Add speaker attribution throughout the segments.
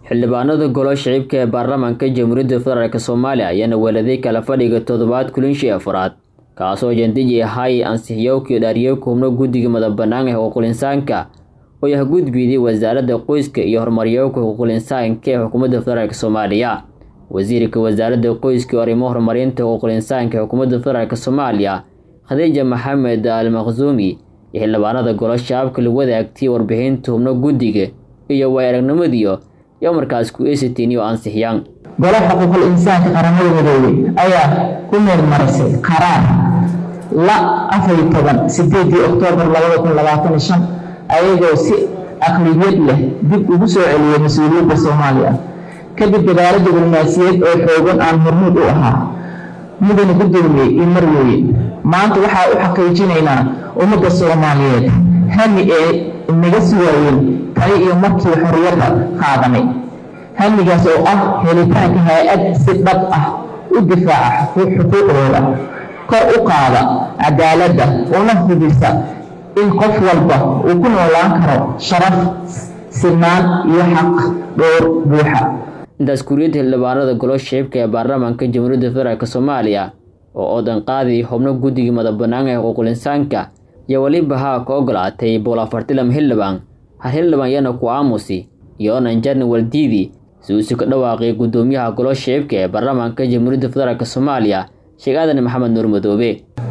Speaker 1: xildhibaanada golo shicibka ee baarlamaanka jamhuuriyadda federaalk soomaaliya ayaana weeladay kala fadhiga toddobaad kulinshii afraad kaasoo jandiji ahay ansixiyowkii dhaariyo kuubno guddiga madabbannaan ee xuquuqul-insaanka oo yah gudbiyday wasaaradda qoyska iyo horumaryowka xuquuqul-insaanka ee xukuumadda federaalk soomaaliya wasiirka wasaaradda qoyska iyo arrimo horumarinta xuquuqul-insaanka ee xukuumadda federaalk soomaaliya khadiija maxamed al maqsuumi iyo xildhibaanada golo shabaabka lagu wadaagtay warbixinta hubno guddiga iyo waay aragnimadiyo iyo markaas ku eesitiin iyo ansixiyaan
Speaker 2: golo xuquuqul insaanka qaramada midoobey ayaa ku meelmarisay qaraar la afariy toban sideedii oktoobar labada kun labaatan shan ayagoo si aqliyad leh dib ugu soo celiyay mas-uuliyadda soomaaliya kadib dadaalo diblomaasiyeed oo xoogan aan hormuud u ahaa mudana guddoomiyey iyo marweye maanta waxaa u xaqiijinaynaa ummadda soomaaliyeed hami ee naga sugaayeen tani iyo markii xorriyadda qaadanay hamigaas oo ah helitaanka hay-ad si dhab ah u difaaca xuquuqdooda kor u qaada cadaaladda una hubisa in qof walba uu ku noolaan karo sharaf sinaan iyo xaq dhowr buuxa
Speaker 1: intaas kuriyadda xildhibaanada golo shicibka ee baarlamaanka jamhuuriyadda federaalk soomaaliya oo oodan qaadii xubno guddigii madabbannaan ee xuquuqul-insaanka iyo weliba haa ka ogolaatay boqol afartilam xildhibaan hal xildhibaan yana ku aamusi iyo onan jarni waldiidi si uusi ka dhawaaqay guddoomiyaha golo shicibka ee baarlamaanka jamhuuriyadda federaalk soomaaliya sheekh aadan maxamed nuur madoobe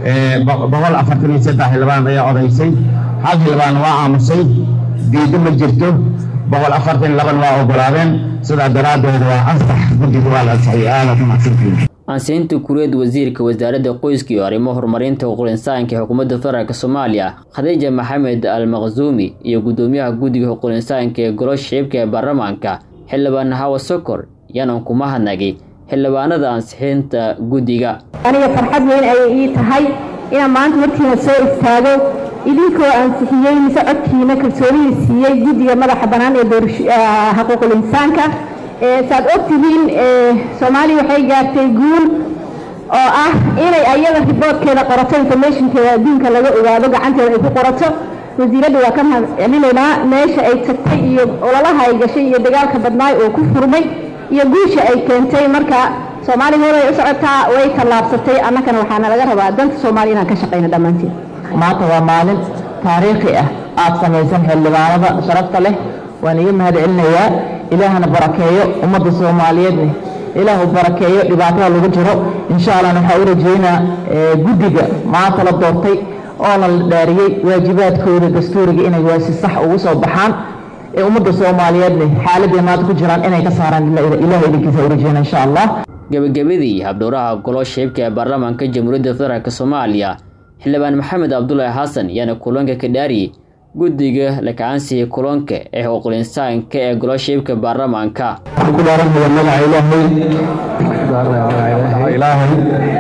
Speaker 3: boqol afartan iyo saddex xildhibaan ayaa odaysay hal xildhibaan waa aamusay diiddo ma jirto boqol afartan laban waa ogolaadeen sidaa daraaddeed waa ansax guddiga waa la ansaxay aada ku mahadsantihiin
Speaker 1: ansiinta kuriyad wasiirka wasaaradda qoyska iyo arrimo horumarinta xuquuqul-insaanka ee xukuumadda federaalk soomaaliya khadiija maxamed al maqsuumi iyo guddoomiyaha guddiga xuquuqul-insaanka ee golo shicibka ee baarlamaanka xildhibaan hawa sokor yanan kuma hadnagay xildhibaanada ansixinta guddiga
Speaker 4: aniga farxad weyn ayay ii tahay inaan maanta markiina soo istaago idinkoo ansixiyey mise codkiina kalsoonida siiyey guddiga madaxa bannaan ee xuquuqul insaanka saad ogtihiin soomaaliya waxay gaartay guul oo ah inay ayada riboodkeeda qorato informationkeeda adduunka laga ogaado gacanteeda ay ku qorato wasiiradda waa ka mahad celinaynaa meesha ay tagtay iyo ololaha ay gashay iyo dagaalka badnaay oo ku furmay iyo guusha ay keentay marka soomaaliya horay u socotaa way tallaabsatay annagana waxaana laga rabaa danta soomaaliya inaan ka shaqayno dhammaanteed
Speaker 2: maanta waa maalin taariikhi ah aada samaysan xildhibaanada sharafta leh waan iga mahad celinayaa ilaahana barakeeyo ummadda soomaaliyeedne ilaahu barakeeyo dhibaatada lagu jiro insha allahna waxaa u rajeynaa guddiga maanta la doortay oona la dhaariyey waajibaadkooda dastuuriga inay waasi sax ugu soo baxaan ee ummadda soomaaliyeedne xaaladday maanta ku jiraan inay ka saaraan ilaah idinkiisa u rajeyna insha allah
Speaker 1: gebagabadii habdhowraha golo shicibka ee baarlamaanka jamhuuriyadda federaalk soomaaliya xildhibaan maxamed cabdulaahi xasan yaana kulanka ka dhaariyey guddiga lakacansiga kulanka ee xuquuqul-insaanka ee golo shicibka baarlamaanka
Speaker 3: waxaan ku dhaaranaya magaca ilaahay ilaahay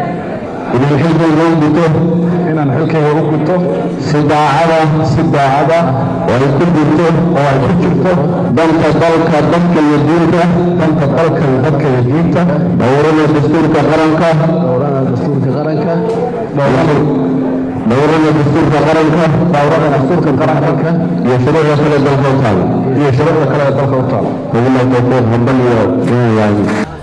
Speaker 3: inaan xilkayga u guto inaan xilkayga u guto si daacada si daacada oo ay ku jirto oo ay ku jirto danta dalka dadka iyo diinta danta dalka iyo dadka iyo diinta dhowrada dastuurka qaranka dhowrada dastuurka qaranka dhowrada dastuurka qaranka dhowrada dastuurka qaranka iyo shuruucda kale dalka u taala iyo shuruucda kale dalka u taala hubna tawfiiq hambal iyo